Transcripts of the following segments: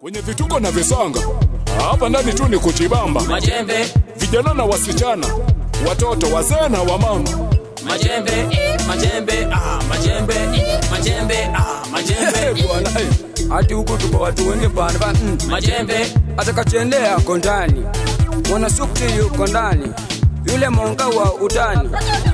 kwenye vituko na visanga hapa ndani tu ni kuchibamba majembe vijana na wasichana watoto wazee na wamama majembe majembe ah, majembe majembe ah, majembe bwana eh, hati huku tuko watu wengi bana ba mm. majembe atakachendea yako ndani mwanasukti yuko ndani yule monga wa utani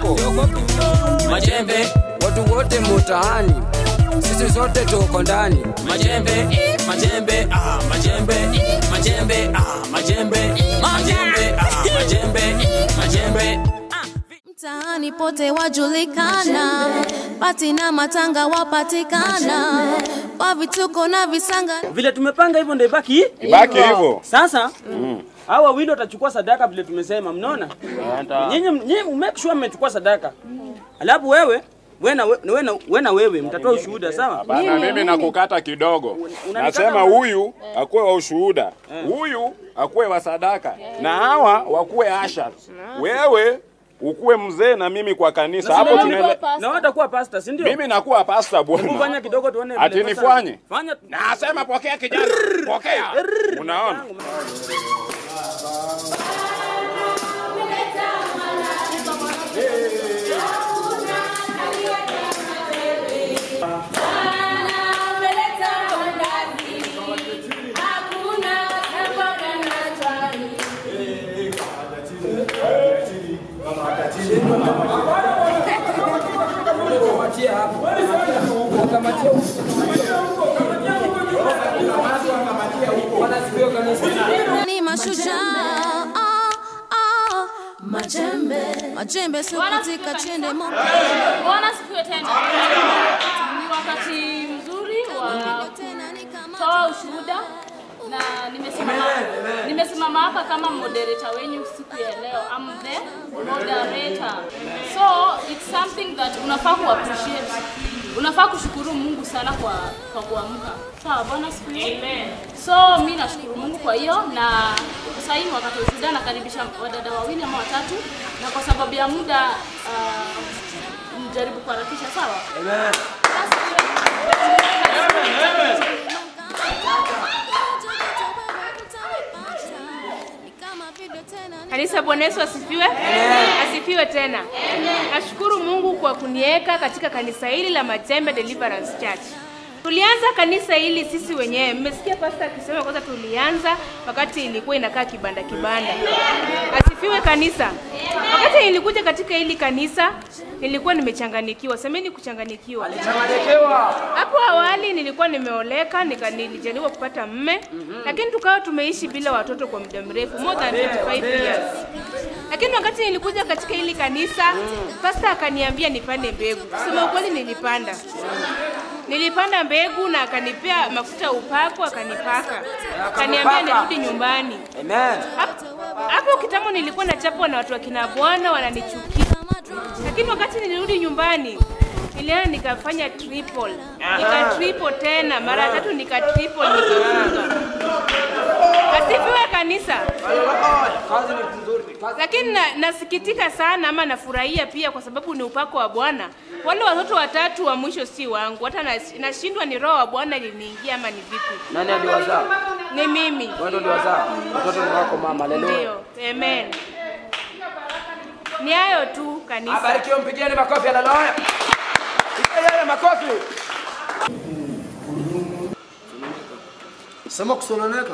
majembe watu wote mutahani sisi zote tuko ndani majembe majembe ah, majembe majembe ah, majembe majembe ah, majembe majembe mtaani pote wajulikana, pati na matanga wapatikana, kwa vituko na visanga vile tumepanga hivyo ndio ibaki Ibaki hivyo. sasa hao wawili watachukua sadaka vile tumesema mnaona nyinyi nyinyi make sure mmechukua sadaka alafu wewe we na we- we na- we na wewe mtatoa ushuhuda sawa Bana, mimi nakukata kidogo. unanikata Nasema wewe? huyu akuwe wa ushuhuda, huyu akuwe wa sadaka, na hawa wakuwe asha. Wewe ukuwe mzee na mimi kwa kanisa. Hapo tunele... na watakuwa pasta si ndio mimi nakuwa pasta Hebu bwana. fanya kidogo tuone vile Ati pasta- nifanye? fanya Nasema pokea kijana, pokea. Unaona? ni mashujaa ah, ah, majembe majembe sio katika chende mo Bwana sifiwe tena. Ni wakati mzuri wa tena ni kama kutoa ushuhuda na nimesimama nimesimama hapa kama moderator wenyu siku ya leo. I'm the moderator. So it's something that unafaa ku appreciate. Unafaa kushukuru Mungu sana kwa kwa kuamka. Sawa, Bwana sifiwe. So mi nashukuru Mungu kwa hiyo na sasa hivi wakati wa ushuhuda nakaribisha wadada wawili ama watatu na kwa sababu ya muda uh, mjaribu kuharakisha sawa? Ni kama video tena ni Kanisa, Bwana Yesu asifiwe. Asifiwe tena. Nashukuru Mungu kwa kuniweka katika kanisa hili la Majembe Deliverance Church. Tulianza kanisa hili sisi wenyewe. Mmesikia pastor akisema kwanza tulianza wakati ilikuwa inakaa kibanda kibanda. Asifiwe kanisa. Wakati nilikuja katika hili kanisa nilikuwa nimechanganikiwa. Semeni kuchanganikiwa. Hapo awali nilikuwa nimeoleka, nika nilijaliwa kupata mme, lakini tukawa tumeishi bila watoto kwa muda mrefu, more than 25 years. Lakini wakati nilikuja katika hili kanisa, pastor akaniambia nipande mbegu. Kusema ukweli nilipanda. Nilipanda mbegu na akanipea mafuta ya upako akanipaka. Akaniambia nirudi nyumbani. amen Hapo- Hapo kitambo nilikuwa nachapwa na watu wa kina bwana wananichukia. Lakini wakati nilirudi nyumbani nilienda nikafanya triple. Nika triple tena, mara tatu nika triple nikafunga. Asifiwe kanisa. kazi ni nzuri kazi Lakini na, nasikitika sana ama nafurahia pia kwa sababu ni upako wa Bwana. Wale watoto watatu wa mwisho si wangu, hata nas- nashindwa ni roho wa Bwana iliniingia ama ni vipi. nani aliwazaa Ni mimi. wewe ndio uliwazaa watoto ni wako mama haleluya Ndio. Amen. Ni hayo tu kanisa. abarikiwe mpigieni makofi haleluya Pigia yeye makofi Sema kusononeka.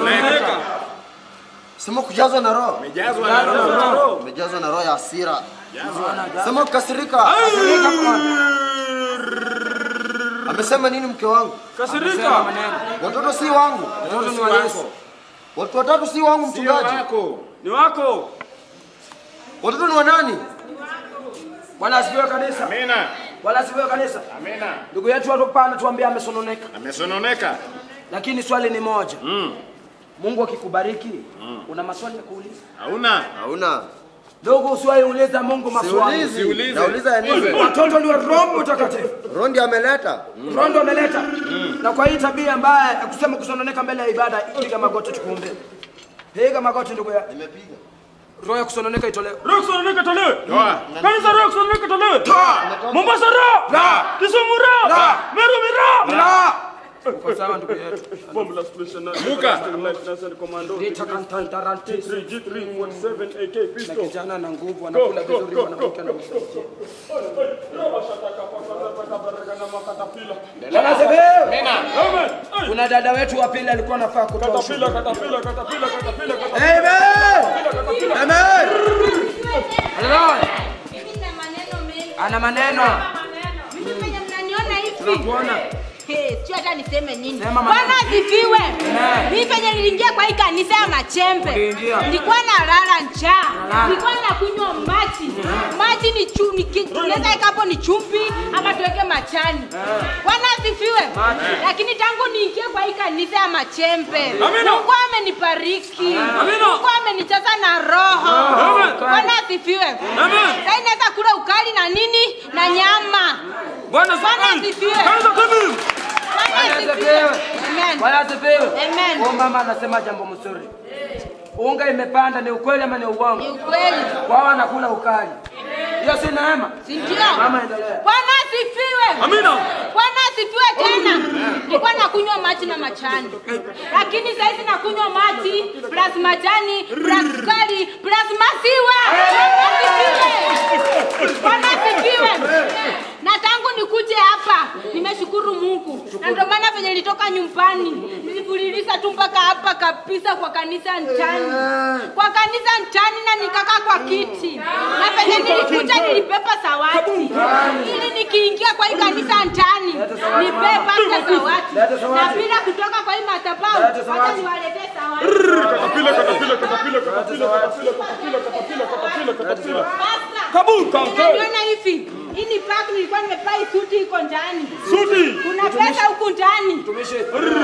Sema kujazwa na roho. Umejazwa na roho. Umejazwa na roho ya hasira. Sema kukasirika. Amesema nini mke wangu? kasirika Watoto si wangu. watoto ni wa Yesu Watu watatu si wangu Sio mchungaji. wako. ni wako Watoto ni wa nani? bwana asifiwe kanisa Amina. bwana asifiwe kanisa Amina. ndugu yetu watu pana tuambia amesononeka Amesononeka. lakini swali ni moja mungu akikubariki una maswali ya kuuliza Hauna. Hauna. ndugu usiwahi uliza mungu maswali Siulizi. Siulize. Nauliza ya nini? watoto ndio roho mtakatifu Roho ndiye ameleta. roho ndio ameleta na kwa hii tabia mbaya ya kusema kusononeka mbele ya ibada piga magoti tukuombe piga magoti ndugu ya Nimepiga. roho ya kusononeka itolewe roho kusononeka tolewe Toa. kanisa roho kusononeka tolewe Mombasa roho La. Kisumu roho La. Meru roho La. Uko sawa ndugu yetu. Bomb la special na Muka. Lieutenant and Commando. Nitakantantarantis. G3 47 AK Na pistol. kijana na nguvu Go, anakula go, vizuri go, mwanamke go, na go, msaidia. Bwana Amen. Kuna dada wetu wa pili alikuwa anafaa kutoa Katapila, ushuhuda. katapila, katapila, katapila, katapila. Amen. Amen. Haleluya. Ana maneno. Mimi penye mnaniona hivi. Tunakuona. Hey, sio hata niseme nini. Sema maneno. Bwana asifiwe. Amen. Mimi penye niliingia kwa hii kanisa ya Machembe. Uliingia. Nilikuwa nalala njaa. Unalala. Nilikuwa nakunywa maji. Maji ni chumvi, tunaweza weka hapo ni chumvi ama tuweke machani. Bwana asifiwe. Lakini tangu niingie kwa hii kanisa ya Machembe, Amina. Mungu amenibariki. Amina. Mungu amenijaza na roho. Amen. Bwana asifiwe. Amen. Sasa naweza kula ukali na nini na nyama. Bwana Bwana asifiwe. asifiwe. Kwanza kabisa. Bwana Bwana asifiwe. asifiwe. Amen. Bwana asifiwe. Amen. Huyu mama anasema jambo mzuri. Unga imepanda ni ukweli ama ni Ni uongo? ukweli. Wao wanakula ukali. Hiyo si neema. Si ndio? Mama endelea. Bwana asifiwe. Amina. Bwana asifiwe tena. Nilikuwa nakunywa maji na machani. Lakini sasa hivi nakunywa maji plus majani plus sukari plus maziwa. Bwana asifiwe. Bwana asifiwe. Na tangu nikuje hapa nimeshukuru Mungu. Na ndio maana venye nilitoka nyumbani nilifululiza tu mpaka hapa kabisa kwa kanisa Ntani. Kwa kanisa Ntani na nikakaa kwa kiti. Na venye nilikuja nilipepa zawadi. Ili nikiingia kwa hii kanisa Ntani nipepa zawadi. Leta zawadi. Na bila kutoka kwa hii madhabahu Leta zawadi. hata niwaletee zawadi. Katapila, katapila, katapila, katapila, katapila, katapila, katapila, katapila, katapila. Basta. Kabul, kanke. Unaniona hivi? Hii ni pack nilikuwa nimevaa hii suti iko ndani. Suti. Kuna pesa huku ndani. Mtumishi.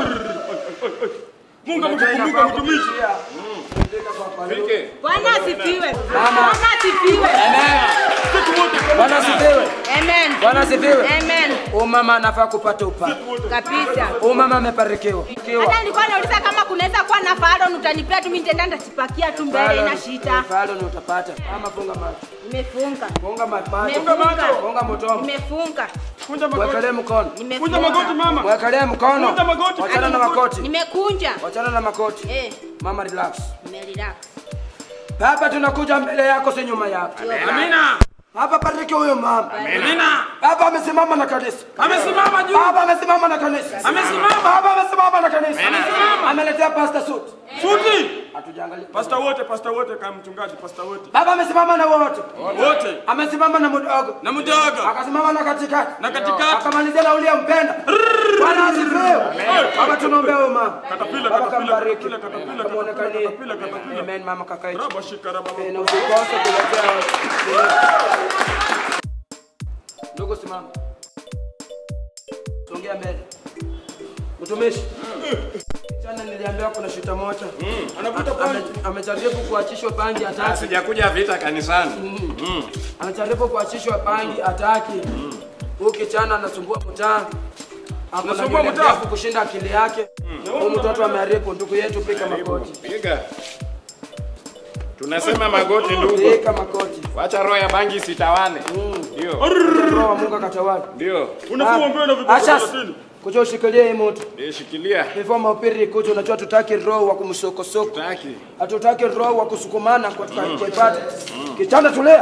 Mungu amekukumbuka mtumishi. Fike. Bwana asifiwe. Bwana asifiwe. Bwana asifiwe. Amen. Bwana asifiwe. Amen. Huyu mama anafaa kupata upako. Kabisa. Huyu mama amebarikiwa. Hata nilikuwa nauliza kama kunaweza kuwa na faro utanipea tu mimi nitaenda nitachipakia tu mbele ina shida. Falo ni utapata. Ama funga macho. Nimefunga. Funga ma- macho. Nimefunga. Funga motomo. Nimefunga. Kunja magoti. Mwekelee mkono. Kunja magoti Nimefunga. mama. Mwekelee mkono. Kunja magoti. Wachana na makoti. Nimekunja. Wachana na makoti. Eh, Mama relax. nimerelax. Baba tunakuja mbele yako si nyuma yako. Amina. Baba bariki huyo mama. Amina. Baba amesimama na kanisa. Amesimama juu. Baba amesimama na kanisa. Amesimama. Baba amesimama na kanisa. Amesimama. Ameletea pastor suit. Suti. Hatujaangalia. Pasta wote, pasta wote kama mchungaji, pasta wote. Baba amesimama na wote. Wote. Amesimama na mdogo. Na mdogo. Akasimama na katikati. Na katikati. Akamalizia na ule mpenda. Bwana asifiwe. Baba tunaombea huyo mama. Katapila, Baba katapila, kambariki. katapila, katapila, Kamuonekanie. katapila, katapila. Amen mama kakaiti. Raba shika raba. Eh, Na usikose kuletea. Ndugu simama. Songea mbele. Mtumishi. Jana niliambiwa kuna shita moja. Anavuta Ame- pangi. Amejaribu kuachishwa pangi hataki. Sijakuja vita kanisani. Amejaribu kuachishwa pangi hataki. Huyu kijana anasumbua mtaa. Ako na Anasumbua nywele mtaa? ndefu kushinda akili yake. Huyu mtoto ameharibu ndugu yetu pika makoti. Piga. Tunasema magoti ndugu. Pika makoti. Wacha roho ya bangi sitawane. Ndio. Roho wa Mungu akatawala. Ndio. Unafua mbele na vitu Acha. 30. Kuja ushikilie hii moto. Ndio shikilia. Before mahubiri kuja unajua tutaki roho wa kumsokosoko. Taki. Hatutaki roho wa kusukumana kwa kuipata. Kitanda tulia.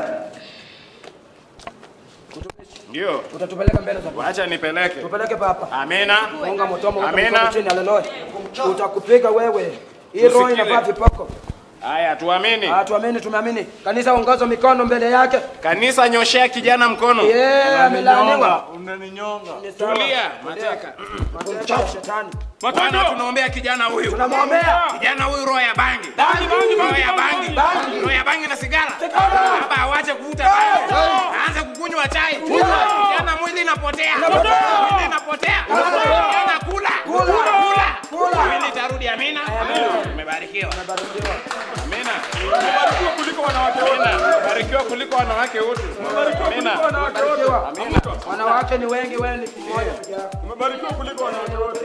Ndio. Utatupeleka mbele za Bwana. Wacha nipeleke. Tupeleke papa. Amina. Funga motomo huko Amina. mkono chini haleluya. Utakupiga wewe. Hii roho Usikile. inavaa vipoko. Haya tuamini. Ah, tuamini tumeamini. Kanisa ongoza mikono mbele yake. Kanisa nyoshea kijana mkono. Yeah, amelaaniwa. Unaninyonga. Ni sawa. Tulia, mateka. Mateka ya shetani. Bwana tunaombea kijana huyu. Tunamwombea. Kijana huyu roho ya bangi. Bangi, bangi, Roho bangi, ya bangi, bangi. bangi. Roho ya bangi na sigara. Sigara. Baba awache kuvuta bangi. Aanze kukunywa chai. Kijana mwili inapotea. Mwili inapotea. Kijana kula. Kula. Kula. Kula. Mwili itarudi amina. Umebarikiwa. Amina. Umebarikiwa kuliko wanawake wote. Amina. Barikiwa kuliko wanawake wote. Amina. Kuliko wanawake wote. Barikiwa. Wanawake ni wengi, wewe ni mmoja peke yako. Umebarikiwa kuliko wanawake wote.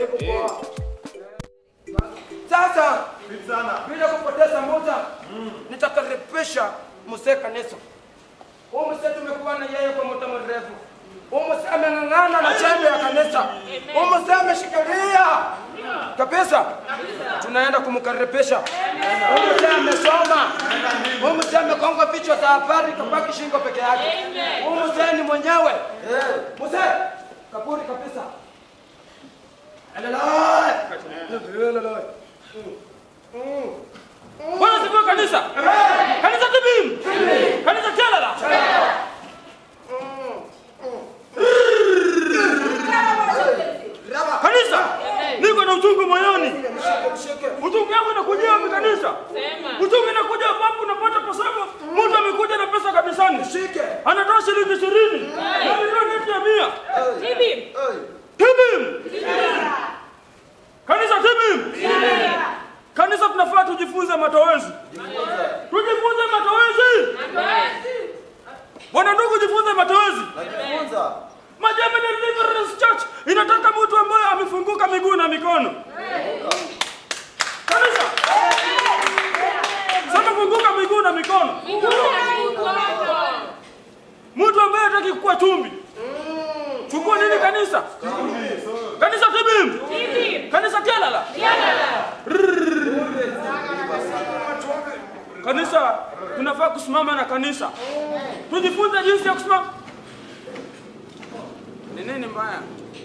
Sasa bila kupoteza muda nitakaribisha mzee kanisa. Huyu mzee tumekuwa na yeye kwa muda mrefu, Umuse ameng'ang'ana na chembe ya kanisa. Umuse ameshikilia kabisa. Tunaenda kumkaribisha. Umuse amesoma. Umuse amekonga vichwa za habari kabaki shingo peke yake. Umuse ni mwenyewe. Muse kaburi kabisa. Haleluya. Haleluya. Bwana sifiwe kanisa. Kanisa tibim. Kanisa chalala. Kanisa, niko na uchungu moyoni. Uchungu yangu inakujia wapi kanisa? Uchungu inakuja ambapo unapata kwa sababu mtu amekuja na pesa kanisani. Anatoa shilingi ishirini. Na milioni yetu ya mia. Tibim. Kanisa tibim. Kanisa tunafaa tujifunze matowezi. Tujifunze matowezi. Wana ndugu jifunze matowezi. Majembe Deliverance Church inataka mtu ambaye amefunguka miguu na mikono. Kanisa. Sema funguka miguu na mikono. Mtu ambaye hataki kuwa chumbi. Chukua nini kanisa? Kanisa tibim. Kanisa tialala. Kanisa tunafaa kusimama na kanisa. Tujifunze jinsi ya kusimama. Ni nini mbaya?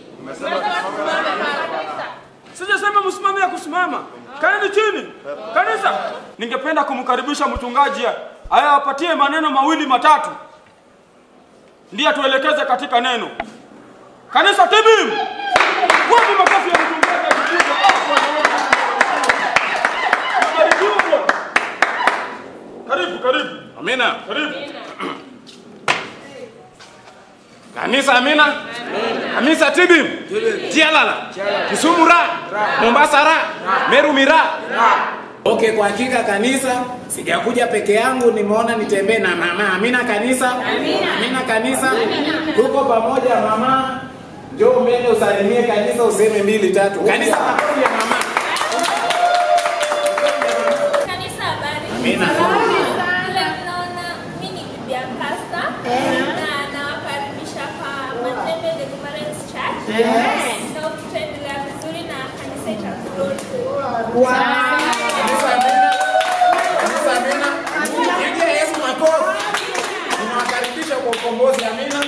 Sijasema msimame ya kusimama. Kaeni chini. Kanisa, ningependa kumkaribisha mchungaji aya apatie maneno mawili matatu, ndiye atuelekeze katika neno. Kanisa tibim, wapi makofi ya mchungaji akipiga? Ah, Bwana Yesu. Barikiwa Bwana. Karibu, karibu, Amina. karibu. Kanisa amina. Kanisa tibim. Tialala. Kisumu ra. Mombasa ra. Meru mira. Okay, kwa hakika kanisa sijakuja peke yangu, nimeona nitembee na mama. Amina kanisa. Amina, Amina kanisa. Tuko pamoja mama. Njoo mbele usalimie kanisa useme mbili tatu. Kanisa makofi ya mama. Kanisa habari. Amina. Vile mnaona mimi ni bibi ya pastor na nawakaribisha kwa Matende Deliverance Church. So tutaendelea vizuri na kanisa itagrow. Kanisa amina. Kanisa amina. Pigia Yesu makofi. Ninawakaribisha kwa ukombozi. Amina.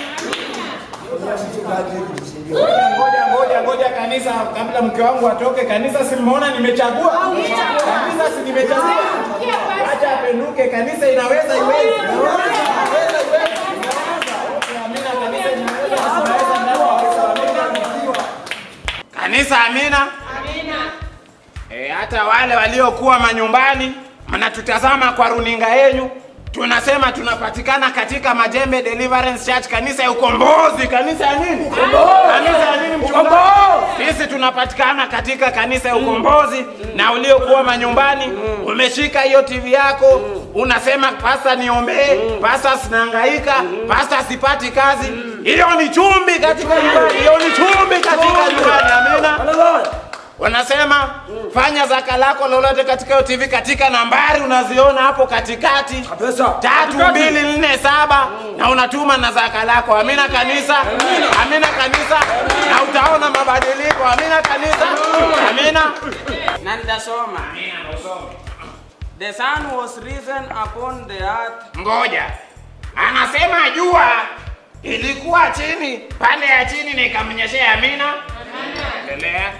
Ngoja, ngoja, ngoja, ngoja kanisa, kabla mke wangu atoke. Kanisa, simmeona nimechagua kanisa, si nimechagua. Acha apenduke. Kanisa inaweza iwezi, inaweza iwezi. Okay, amina. Kanisa inaweza inaweza ndani ya Yesu. Amina. Kanisa, amina. E, hata wale waliokuwa manyumbani mnatutazama kwa runinga yenu, tunasema tunapatikana katika Majembe Deliverance Church, kanisa ya ukombozi. Kanisa ya nini? Kanisa ya nini mchungaji? Sisi tunapatikana katika kanisa ya ukombozi, na uliokuwa manyumbani umeshika hiyo TV yako unasema pasta, niombee pasta, sinahangaika pasta, sipati kazi. Hiyo ni chumbi katika nyumbani, hiyo ni chumbi katika nyumbani. Amina. Wanasema fanya zaka lako lolote katika hiyo TV katika nambari unaziona hapo katikati tatu mbili nne saba na unatuma na zaka lako. Amina kanisa, amina kanisa, na utaona mabadiliko. Amina kanisa, amina. Na nitasoma. The sun was risen upon the earth. Ngoja, anasema jua ilikuwa chini pande ya chini na ikamnyeshea. Amina, endelea.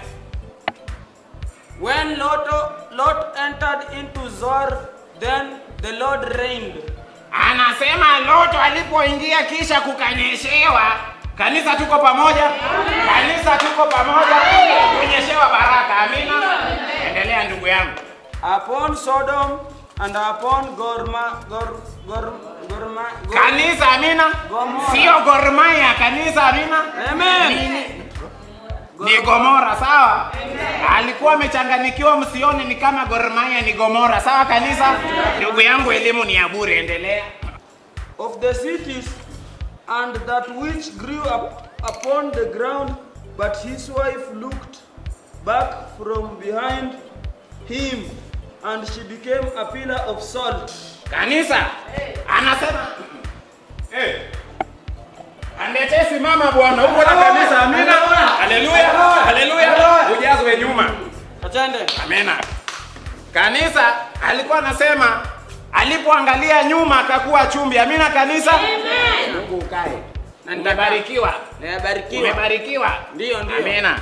When Lot, Lot entered into Zor, then the Lord reigned. Anasema Loto alipoingia kisha kukanyeshewa. Kanisa tuko pamoja, kanisa tuko pamoja, kunyeshewa baraka. Amina, endelea ndugu yangu. Upon Sodom and upon Gorma, Gor, Gor, Gorma, Gor, Kanisa, amina, Gomora. sio Gor Mahia. Kanisa, amina, Amen. ni Gomora. Sawa, alikuwa amechanganyikiwa, msione ni kama Gor Mahia ni Gomora. Sawa kanisa, ndugu yangu, elimu ni ya bure. Endelea. of the cities and that which grew up upon the ground, but his wife looked back from behind him, and she became a pillar of salt. Kanisa anasema eh, Kaletee simama bwana, huko na kanisa. Amina. Haleluya. Haleluya. Ujazwe nyuma. Atende. Amina. Kanisa alikuwa anasema alipoangalia nyuma akakuwa chumbi. Amina kanisa. Amen. Mungu ukae. Na nitabarikiwa. Nimebarikiwa. Umebarikiwa. Ndio, ndio. Amina.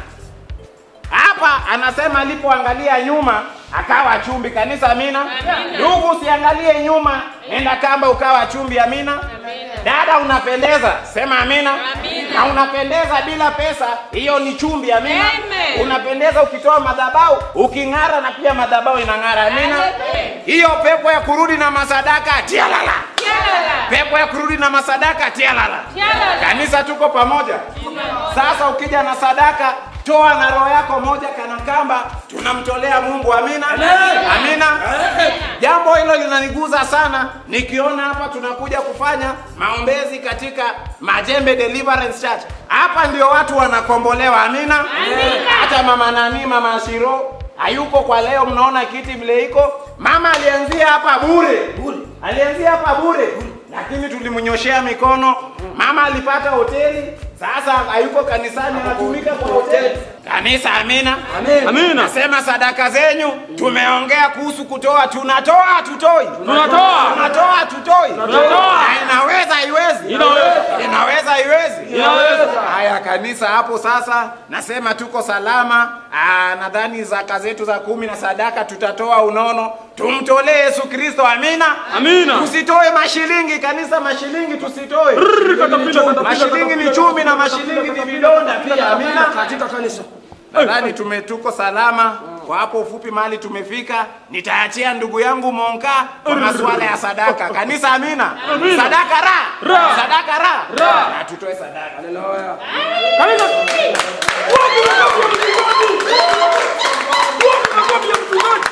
Hapa anasema alipoangalia nyuma akawa chumbi. Kanisa, amina. Amina. Ndugu, usiangalie nyuma, nenda kamba ukawa chumbi. Amina. Dada, unapendeza, sema amina. Amina. Na unapendeza bila pesa, hiyo ni chumbi. Amina. Amen. Unapendeza ukitoa madhabahu, uking'ara na pia madhabahu inang'ara. Amina. Amen. Hiyo pepo ya kurudi na masadaka, tia lala. Tialala. Pepo ya kurudi na masadaka, tia lala. Tialala. Kanisa, tuko pamoja. Sasa ukija na sadaka, toa na roho yako moja kana kamba, tunamtolea Mungu. Amina, amina. Jambo hilo linaniguza sana, nikiona hapa tunakuja kufanya maombezi katika Majembe Deliverance Church. Hapa ndio watu wanakombolewa. Amina, hata mama nani, mama Shiro hayuko kwa leo, mnaona kiti vile iko. Mama alianzia hapa bure, alianzia hapa bure, lakini tulimnyoshea mikono. Mama alipata hoteli, sasa hayuko kanisani, anatumika kwa hoteli. Kanisa, amina, Amina. Nasema sadaka zenyu, tumeongea kuhusu kutoa, tunatoa tutoi, Tunatoa. tunatoa tutoi, Tunatoa. Na inaweza iwezi, Inaweza. inaweza iwezi, Inaweza. Haya kanisa, hapo sasa nasema tuko salama. Aa, nadhani zaka zetu za kumi na sadaka tutatoa unono, tumtolee Yesu Kristo. Amina, Amina. Tusitoe mashilingi kanisa, mashilingi tusitoe. katapila, katapila, Mashilingi ni katapila, chumi na katapila, mashilingi ni katapila, vidonda pia. Amina. katika kanisa Nadhani tume tuko salama kwa hapo ufupi mahali tumefika. Nitaachia ndugu yangu Monka kwa masuala ya sadaka. Kanisa, amina. Amina. Sadaka ra, Ra. sadaka ra, Ra. na tutoe sadaka. Kanisa. Wapi makofi ya mchungaji? Wapi makofi ya mchungaji?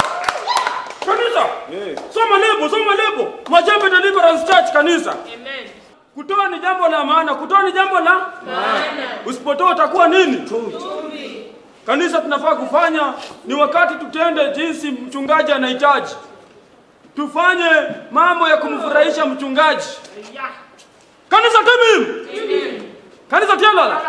Kanisa. Soma lebo, soma lebo. Majembe Deliverance Church kanisa. Amen. Kutoa ni jambo la maana. Kutoa ni jambo la Usipotoa utakuwa nini? Kanisa tunafaa kufanya ni wakati tutende jinsi mchungaji anahitaji. Tufanye mambo ya kumfurahisha mchungaji. Kanisa timim. Kanisa tialala.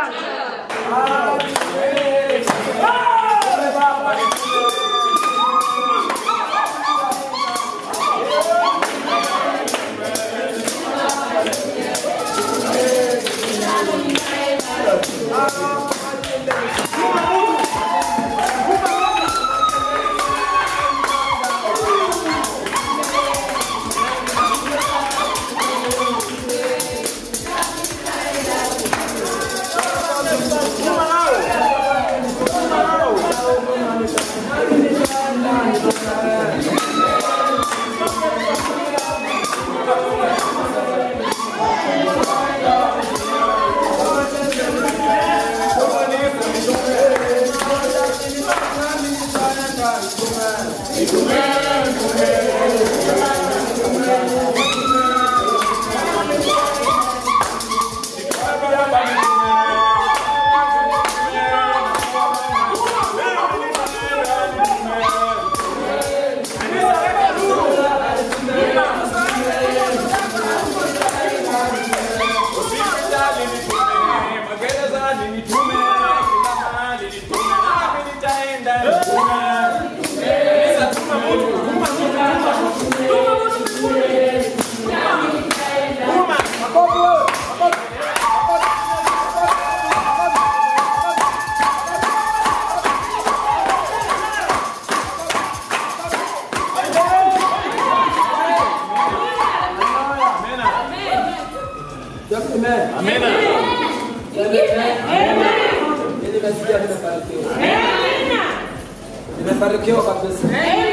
Nimefanikiwa kabisa.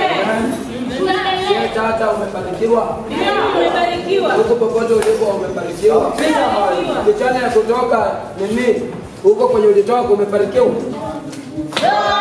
Wewe Tata umefanikiwa. Huko popote ulipo umefanikiwa. Kijana ya kutoka nini? Huko kwenye ulitoka umefanikiwa.